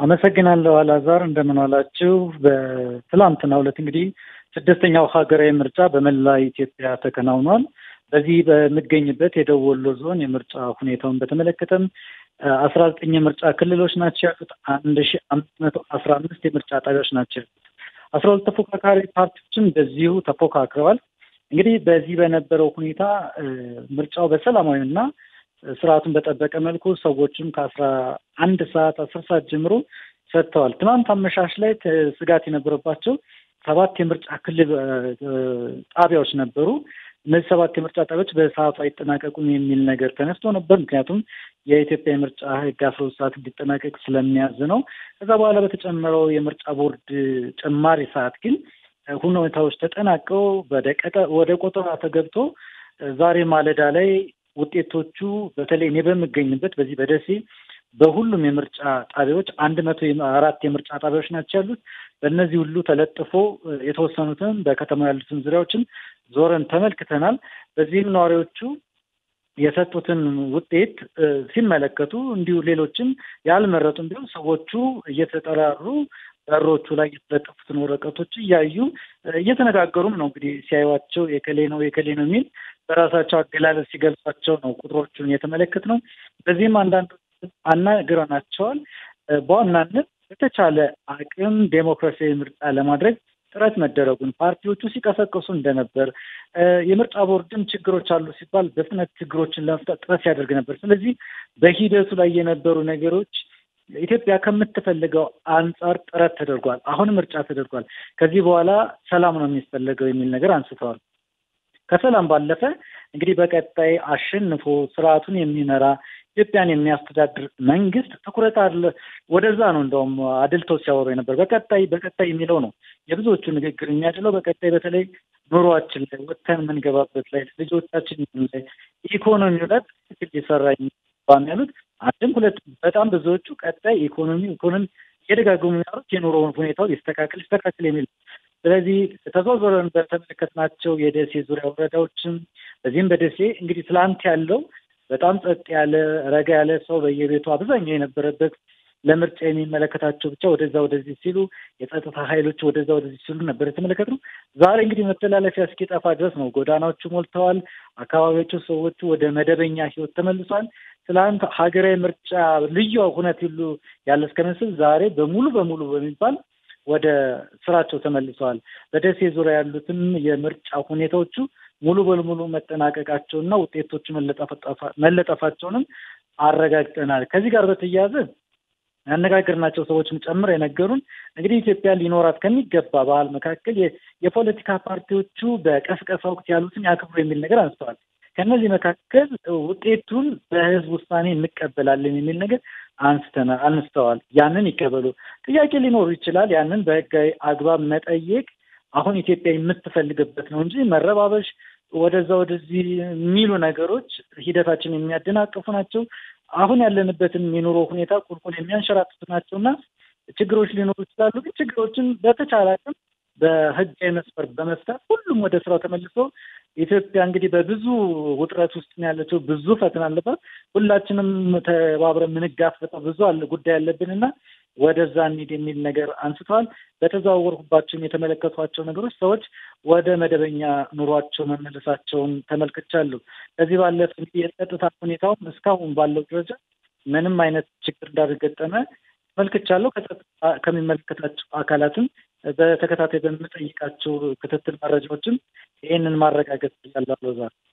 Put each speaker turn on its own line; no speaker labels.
አመሰግናለሁ አላዛር፣ እንደምን ዋላችሁ። በትላንትናው ዕለት እንግዲህ ስድስተኛው ሀገራዊ ምርጫ በመላ ኢትዮጵያ ተከናውኗል። በዚህ በምገኝበት የደቡብ ወሎ ዞን የምርጫ ሁኔታውን በተመለከተም አስራ ዘጠኝ የምርጫ ክልሎች ናቸው ያሉት። አንድ ሺ አምስት መቶ አስራ አምስት የምርጫ ጣቢያዎች ናቸው ያሉት። አስራ ሁለት ተፎካካሪ ፓርቲዎችም በዚሁ ተፎካክረዋል። እንግዲህ በዚህ በነበረው ሁኔታ ምርጫው በሰላማዊና ስርዓቱን በጠበቀ መልኩ ሰዎችም ከአስራ አንድ ሰዓት አስር ሰዓት ጀምሮ ሰጥተዋል። ትናንት አመሻሽ ላይ ስጋት የነበረባቸው ሰባት የምርጫ ክልል ጣቢያዎች ነበሩ። እነዚህ ሰባት የምርጫ ጣቢያዎች በሰዓቱ አይጠናቀቁም የሚል ነገር ተነስቶ ነበር። ምክንያቱም የኢትዮጵያ የምርጫ ሕግ አስራ ሁለት ሰዓት እንዲጠናቀቅ ስለሚያዝ ነው። ከዛ በኋላ በተጨመረው የምርጫ ቦርድ ጭማሪ ሰዓት ግን ሁኔታዎች ተጠናቀው ወደ ቆጠራ ተገብቶ ዛሬ ማለዳ ላይ ውጤቶቹ በተለይ እኔ በምገኝበት በዚህ በደሴ በሁሉም የምርጫ ጣቢያዎች አንድ መቶ አራት የምርጫ ጣቢያዎች ናቸው ያሉት። በእነዚህ ሁሉ ተለጥፎ የተወሰኑትን በከተማ ያሉትን ዙሪያዎችን ዞረን ተመልክተናል። በዚህም ነዋሪዎቹ የሰጡትን ውጤት ሲመለከቱ እንዲሁ ሌሎችም ያልመረጡም ቢሆን ሰዎቹ እየተጠራሩ በሮቹ ላይ የተለጠፉትን ወረቀቶች እያዩ እየተነጋገሩም ነው። እንግዲህ ሲያዩዋቸው የከሌ ነው የከሌ ነው የሚል በራሳቸው አገላለጽ ሲገልጿቸው ነው ቁጥሮቹን የተመለከት ነው። በዚህም አንዳንዶች አናግረናቸዋል። በዋናነት በተቻለ አቅም ዴሞክራሲያዊ ምርጫ ለማድረግ ጥረት መደረጉን ፓርቲዎቹ ሲቀሰቅሱ እንደነበር የምርጫ ቦርድም ችግሮች አሉ ሲባል በፍጥነት ችግሮችን ለመፍታት ጥረት ሲያደርግ ነበር። ስለዚህ በሂደቱ ላይ የነበሩ ነገሮች ኢትዮጵያ ከምትፈልገው አንጻር ጥረት ተደርጓል። አሁንም ምርጫ ተደርጓል። ከዚህ በኋላ ሰላም ነው የሚፈለገው የሚል ነገር አንስተዋል። ከሰላም ባለፈ እንግዲህ በቀጣይ አሸንፎ ስርዓቱን የሚመራ ኢትዮጵያን የሚያስተዳድር መንግስት ትኩረት አለ ወደዛ ነው። እንደውም አድልተው ሲያወሩ የነበር በቀጣይ በቀጣይ የሚለው ነው የብዙዎቹ ንግግር የሚያድለው በቀጣይ በተለይ ኑሯችን ላይ ወጥተን የምንገባበት ላይ ልጆቻችን ላይ ኢኮኖሚው ላይ ትክክል ሊሰራ የሚባል ያሉት አንድም ሁለት በጣም ብዙዎቹ ቀጣይ ኢኮኖሚ ኢኮኖሚ እየደጋገሙ ያሉት የኑሮ ሁኔታው ሊስተካከል ሊስተካከል የሚል ስለዚህ ተዘዋውረን በተመለከትናቸው የደሴ ዙሪያ ወረዳዎችም በዚህም በደሴ እንግዲህ ትላንት ያለው በጣም ጸጥ ያለ ረጋ ያለ ሰው በየቤቱ አብዛኛው የነበረበት ለምርጫ የሚመለከታቸው ብቻ ወደዛ ወደዚህ ሲሉ የጸጥታ ኃይሎች ወደዛ ወደዚህ ሲሉ ነበር የተመለከትነው። ዛሬ እንግዲህ መተላለፊያ እስኪጠፋ ድረስ ነው። ጎዳናዎቹ ሞልተዋል። አካባቢዎቹ ሰዎቹ ወደ መደበኛ ህይወት ተመልሷል። ትላንት ሀገራዊ ምርጫ ልዩ ሁነት ሁሉ ያለ እስከመስል ዛሬ በሙሉ በሙሉ በሚባል ወደ ስራቸው ተመልሰዋል። በደሴ ዙሪያ ያሉትም የምርጫ ሁኔታዎቹ ሙሉ በሙሉ መጠናቀቃቸውና ውጤቶቹ መለጠፋቸውንም አረጋግጠናል። ከዚህ ጋር በተያያዘ ያነጋገርናቸው ሰዎችም ጨምር የነገሩን እንግዲህ ኢትዮጵያ ሊኖራት ከሚገባ ባህል መካከል የፖለቲካ ፓርቲዎቹ በቀስቀሳ ወቅት ያሉትን ያክብሩ የሚል ነገር አንስተዋል። ከእነዚህ መካከል ውጤቱን በህዝብ ውሳኔ እንቀበላለን የሚል ነገር አንስተናል አንስተዋል። ያንን ይቀበሉ። ጥያቄ ሊኖሩ ይችላል። ያንን በህጋዊ አግባብ መጠየቅ አሁን ኢትዮጵያ የምትፈልግበት ነው እንጂ መረባበሽ፣ ወደዛ ወደዚህ የሚሉ ነገሮች ሂደታችን የሚያደናቅፉ ናቸው። አሁን ያለንበትን የኑሮ ሁኔታ ቁልቁል የሚያንሸራትቱ ናቸው እና ችግሮች ሊኖሩ ይችላሉ። ግን ችግሮችን በተቻለ አቅም በህጋዊ መስፈር በመፍታት ሁሉም ወደ ስራው ተመልሶ ኢትዮጵያ እንግዲህ በብዙ ውጥረት ውስጥ ነው ያለችው። ብዙ ፈተና አለባት። ሁላችንም ተባብረን የምንጋፈጠው ብዙ አለ ጉዳይ አለብን እና ወደዛ እንሂድ የሚል ነገር አንስተዋል። በተዘዋወርኩባቸውም የተመለከቷቸው ነገሮች ሰዎች ወደ መደበኛ ኑሯቸው መመለሳቸውን ተመልክቻለሁ። ከዚህ ባለፈ እንግዲህ የጸጥታ ሁኔታውም እስካሁን ባለው ደረጃ ምንም አይነት ችግር እንዳልገጠመ ተመልክቻለሁ። ከጸጥታ ከሚመለከታቸው አካላትም በተከታታይ በምጠይቃቸው ክትትል መረጃዎችም ይህንን ማረጋገጥ ያለው ዛሬ